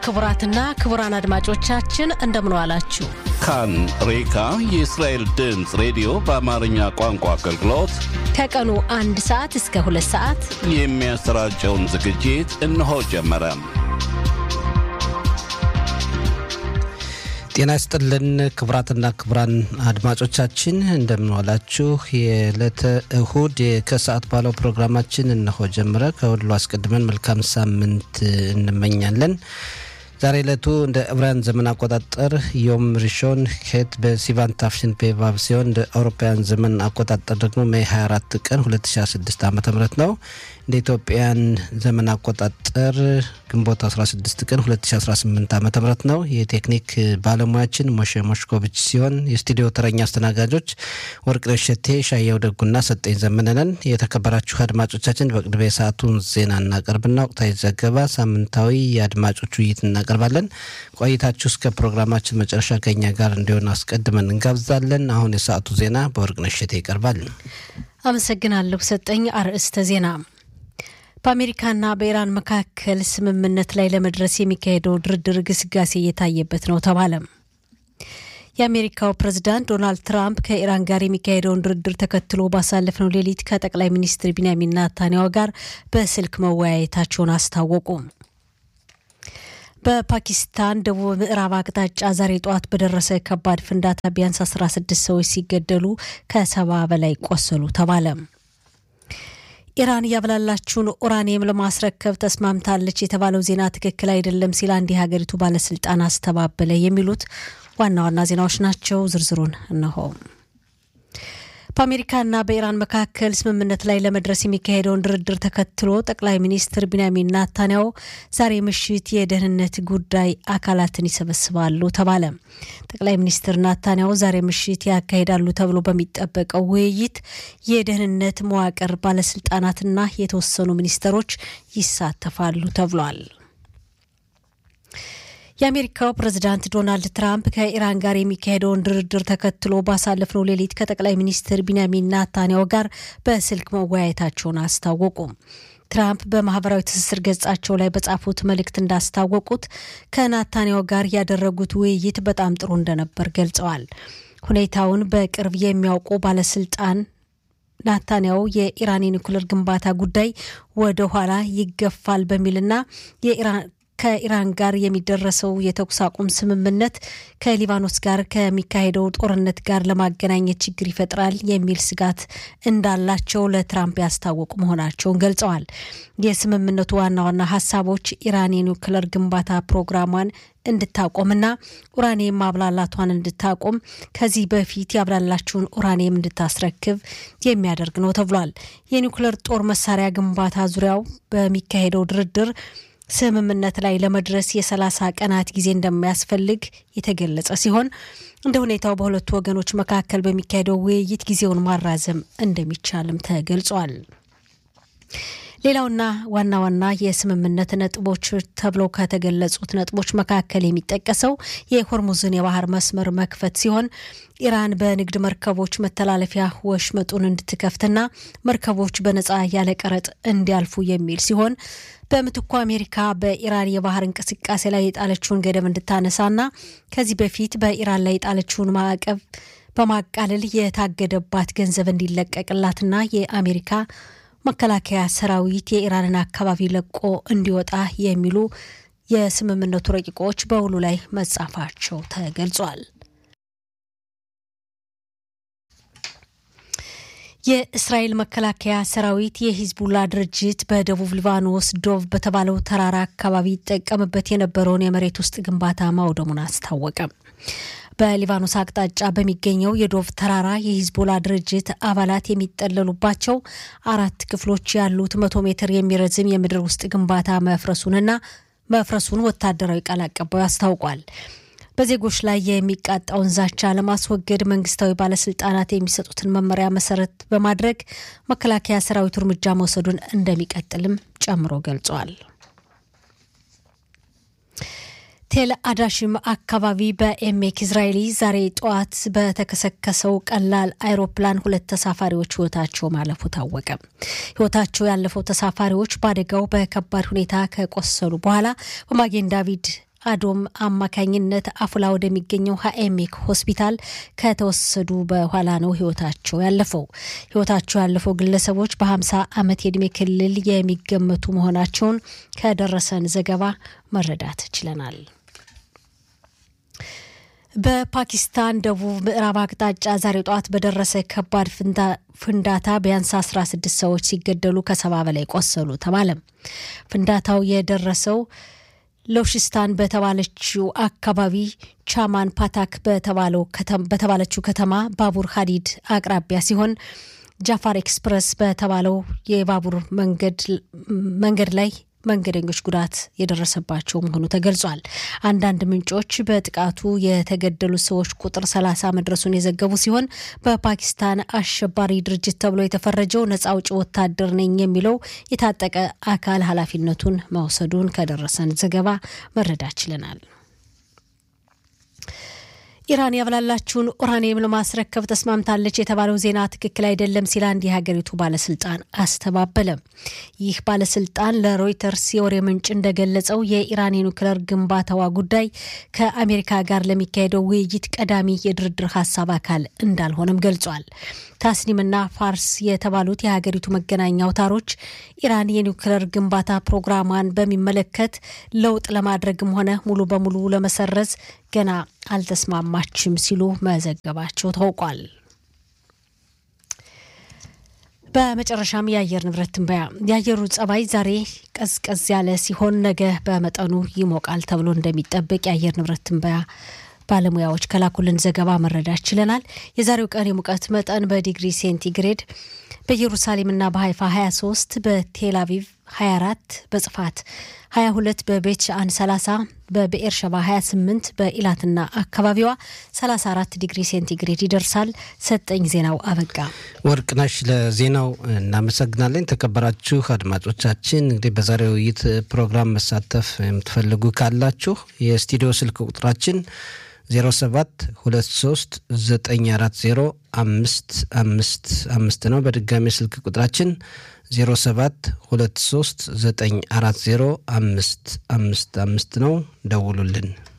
ክቡራትና ክቡራን አድማጮቻችን እንደምን ዋላችሁ። ካን ሬካ የእስራኤል ድምፅ ሬዲዮ በአማርኛ ቋንቋ አገልግሎት ከቀኑ አንድ ሰዓት እስከ ሁለት ሰዓት የሚያሰራጨውን ዝግጅት እነሆ ጀመረ። ጤና ይስጥልን ክቡራትና ክቡራን አድማጮቻችን እንደምንዋላችሁ። የዕለተ እሁድ ከሰዓት ባለው ፕሮግራማችን እነሆ ጀምረ። ከሁሉ አስቀድመን መልካም ሳምንት እንመኛለን። ዛሬ ዕለቱ እንደ ዕብራውያን ዘመን አቆጣጠር ዮም ሪሾን ኬት በሲቫን ታፍሽን ፔቫብ ሲሆን እንደ አውሮፓውያን ዘመን አቆጣጠር ደግሞ ሜይ 24 ቀን 2016 ዓ ም ነው። እንደ ኢትዮጵያን ዘመን አቆጣጠር ግንቦት 16 ቀን 2018 ዓ ም ነው። የቴክኒክ ባለሙያችን ሞሼ ሞሽኮቪች ሲሆን የስቱዲዮ ተረኛ አስተናጋጆች ወርቅነሽ ሸቴ፣ ሻየው ደጉና ሰጠኝ ዘመነነን። የተከበራችሁ አድማጮቻችን በቅድሚያ የሰዓቱን ዜና እናቀርብና ወቅታዊ ዘገባ፣ ሳምንታዊ የአድማጮች ውይይት እናቀርባለን። ቆይታችሁ እስከ ፕሮግራማችን መጨረሻ ከኛ ጋር እንዲሆን አስቀድመን እንጋብዛለን። አሁን የሰዓቱ ዜና በወርቅነሽ ሸቴ ይቀርባል። አመሰግናለሁ ሰጠኝ። አርዕስተ ዜና በአሜሪካና በኢራን መካከል ስምምነት ላይ ለመድረስ የሚካሄደው ድርድር ግስጋሴ እየታየበት ነው ተባለ። የአሜሪካው ፕሬዝዳንት ዶናልድ ትራምፕ ከኢራን ጋር የሚካሄደውን ድርድር ተከትሎ ባሳለፍነው ሌሊት ከጠቅላይ ሚኒስትር ቢንያሚን ናታንያሁ ጋር በስልክ መወያየታቸውን አስታወቁ። በፓኪስታን ደቡብ ምዕራብ አቅጣጫ ዛሬ ጠዋት በደረሰ ከባድ ፍንዳታ ቢያንስ 16 ሰዎች ሲገደሉ ከሰባ በላይ ቆሰሉ ተባለ። ኢራን ያብላላችሁን ኡራኒየም ለማስረከብ ተስማምታለች የተባለው ዜና ትክክል አይደለም ሲል አንድ የሀገሪቱ ባለስልጣን አስተባበለ። የሚሉት ዋና ዋና ዜናዎች ናቸው። ዝርዝሩን እነሆ። በአሜሪካና በኢራን መካከል ስምምነት ላይ ለመድረስ የሚካሄደውን ድርድር ተከትሎ ጠቅላይ ሚኒስትር ቢንያሚን ናታንያሁ ዛሬ ምሽት የደህንነት ጉዳይ አካላትን ይሰበስባሉ ተባለ። ጠቅላይ ሚኒስትር ናታንያሁ ዛሬ ምሽት ያካሂዳሉ ተብሎ በሚጠበቀው ውይይት የደህንነት መዋቅር ባለስልጣናትና የተወሰኑ ሚኒስትሮች ይሳተፋሉ ተብሏል። የአሜሪካው ፕሬዝዳንት ዶናልድ ትራምፕ ከኢራን ጋር የሚካሄደውን ድርድር ተከትሎ ባሳለፍነው ሌሊት ከጠቅላይ ሚኒስትር ቢንያሚን ናታንያሁ ጋር በስልክ መወያየታቸውን አስታወቁ። ትራምፕ በማህበራዊ ትስስር ገጻቸው ላይ በጻፉት መልእክት እንዳስታወቁት ከናታንያሁ ጋር ያደረጉት ውይይት በጣም ጥሩ እንደነበር ገልጸዋል። ሁኔታውን በቅርብ የሚያውቁ ባለስልጣን ናታንያሁ የኢራን የኒኩሌር ግንባታ ጉዳይ ወደ ኋላ ይገፋል በሚልና የኢራን ከኢራን ጋር የሚደረሰው የተኩስ አቁም ስምምነት ከሊባኖስ ጋር ከሚካሄደው ጦርነት ጋር ለማገናኘት ችግር ይፈጥራል የሚል ስጋት እንዳላቸው ለትራምፕ ያስታወቁ መሆናቸውን ገልጸዋል። የስምምነቱ ዋና ዋና ሀሳቦች ኢራን የኒውክለር ግንባታ ፕሮግራሟን እንድታቆምና ኡራኒየም ማብላላቷን እንድታቆም ከዚህ በፊት ያብላላችውን ኡራኒየም እንድታስረክብ የሚያደርግ ነው ተብሏል። የኒውክለር ጦር መሳሪያ ግንባታ ዙሪያው በሚካሄደው ድርድር ስምምነት ላይ ለመድረስ የሰላሳ ቀናት ጊዜ እንደሚያስፈልግ የተገለጸ ሲሆን እንደ ሁኔታው በሁለቱ ወገኖች መካከል በሚካሄደው ውይይት ጊዜውን ማራዘም እንደሚቻልም ተገልጿል። ሌላውና ዋና ዋና የስምምነት ነጥቦች ተብለው ከተገለጹት ነጥቦች መካከል የሚጠቀሰው የሆርሙዝን የባህር መስመር መክፈት ሲሆን ኢራን በንግድ መርከቦች መተላለፊያ ወሽመጡን እንድትከፍትና መርከቦች በነጻ ያለ ቀረጥ እንዲያልፉ የሚል ሲሆን በምትኩ አሜሪካ በኢራን የባህር እንቅስቃሴ ላይ የጣለችውን ገደብ እንድታነሳና ከዚህ በፊት በኢራን ላይ የጣለችውን ማዕቀብ በማቃለል የታገደባት ገንዘብ እንዲለቀቅላትና የአሜሪካ መከላከያ ሰራዊት የኢራንን አካባቢ ለቆ እንዲወጣ የሚሉ የስምምነቱ ረቂቆች በውሉ ላይ መጻፋቸው ተገልጿል። የእስራኤል መከላከያ ሰራዊት የሂዝቡላ ድርጅት በደቡብ ሊባኖስ ዶቭ በተባለው ተራራ አካባቢ ይጠቀምበት የነበረውን የመሬት ውስጥ ግንባታ ማውደሙን አስታወቀ። በሊባኖስ አቅጣጫ በሚገኘው የዶቭ ተራራ የሂዝቦላ ድርጅት አባላት የሚጠለሉባቸው አራት ክፍሎች ያሉት መቶ ሜትር የሚረዝም የምድር ውስጥ ግንባታ መፍረሱንና መፍረሱን ወታደራዊ ቃል አቀባዩ አስታውቋል። በዜጎች ላይ የሚቃጣውን ዛቻ ለማስወገድ መንግስታዊ ባለስልጣናት የሚሰጡትን መመሪያ መሰረት በማድረግ መከላከያ ሰራዊቱ እርምጃ መውሰዱን እንደሚቀጥልም ጨምሮ ገልጿል። ቴል አዳሽም አካባቢ በኤሜክ እስራኤሊ ዛሬ ጠዋት በተከሰከሰው ቀላል አይሮፕላን ሁለት ተሳፋሪዎች ህይወታቸው ማለፉ ታወቀ። ህይወታቸው ያለፈው ተሳፋሪዎች በአደጋው በከባድ ሁኔታ ከቆሰሉ በኋላ በማጌን ዳቪድ አዶም አማካኝነት አፉላ ወደሚገኘው ሀኤሜክ ሆስፒታል ከተወሰዱ በኋላ ነው ህይወታቸው ያለፈው። ህይወታቸው ያለፈው ግለሰቦች በ50 ዓመት የዕድሜ ክልል የሚገመቱ መሆናቸውን ከደረሰን ዘገባ መረዳት ችለናል። በፓኪስታን ደቡብ ምዕራብ አቅጣጫ ዛሬ ጠዋት በደረሰ ከባድ ፍንዳታ ቢያንስ 16 ሰዎች ሲገደሉ ከሰባ በላይ ቆሰሉ ተባለ። ፍንዳታው የደረሰው ሎሽስታን በተባለችው አካባቢ ቻማን ፓታክ በተባለችው ከተማ ባቡር ሀዲድ አቅራቢያ ሲሆን ጃፋር ኤክስፕረስ በተባለው የባቡር መንገድ ላይ መንገደኞች ጉዳት የደረሰባቸው መሆኑ ተገልጿል። አንዳንድ ምንጮች በጥቃቱ የተገደሉት ሰዎች ቁጥር ሰላሳ መድረሱን የዘገቡ ሲሆን በፓኪስታን አሸባሪ ድርጅት ተብሎ የተፈረጀው ነጻ አውጪ ወታደር ነኝ የሚለው የታጠቀ አካል ኃላፊነቱን መውሰዱን ከደረሰን ዘገባ መረዳት ችለናል። ኢራን ያብላላችሁን ኡራኒየም ለማስረከብ ተስማምታለች የተባለው ዜና ትክክል አይደለም ሲል አንድ የሀገሪቱ ባለስልጣን አስተባበለ። ይህ ባለስልጣን ለሮይተርስ የወሬ ምንጭ እንደገለጸው የኢራን የኒውክለር ግንባታዋ ጉዳይ ከአሜሪካ ጋር ለሚካሄደው ውይይት ቀዳሚ የድርድር ሀሳብ አካል እንዳልሆነም ገልጿል። ታስኒምና ፋርስ የተባሉት የሀገሪቱ መገናኛ አውታሮች ኢራን የኒውክለር ግንባታ ፕሮግራሟን በሚመለከት ለውጥ ለማድረግም ሆነ ሙሉ በሙሉ ለመሰረዝ ገና አልተስማማችም ሲሉ መዘገባቸው ታውቋል። በመጨረሻም የአየር ንብረት ትንበያ። የአየሩ ጸባይ ዛሬ ቀዝቀዝ ያለ ሲሆን ነገ በመጠኑ ይሞቃል ተብሎ እንደሚጠበቅ የአየር ንብረት ትንበያ ባለሙያዎች ከላኩልን ዘገባ መረዳት ችለናል። የዛሬው ቀን የሙቀት መጠን በዲግሪ ሴንቲግሬድ በኢየሩሳሌምና በሀይፋ 23፣ በቴል አቪቭ 24፣ በጽፋት 22፣ በቤት ሻአን 30፣ በብኤር ሸባ 28፣ በኢላትና አካባቢዋ 34 ዲግሪ ሴንቲግሬድ ይደርሳል። ሰጠኝ ዜናው አበቃ። ወርቅነሽ ለዜናው እናመሰግናለን። ተከበራችሁ አድማጮቻችን እንግዲህ በዛሬው ውይይት ፕሮግራም መሳተፍ የምትፈልጉ ካላችሁ የስቱዲዮ ስልክ ቁጥራችን 07 23 940 አምስት አምስት አምስት ነው። በድጋሚ ስልክ ቁጥራችን 07 23 940 አምስት አምስት አምስት ነው። ደውሉልን።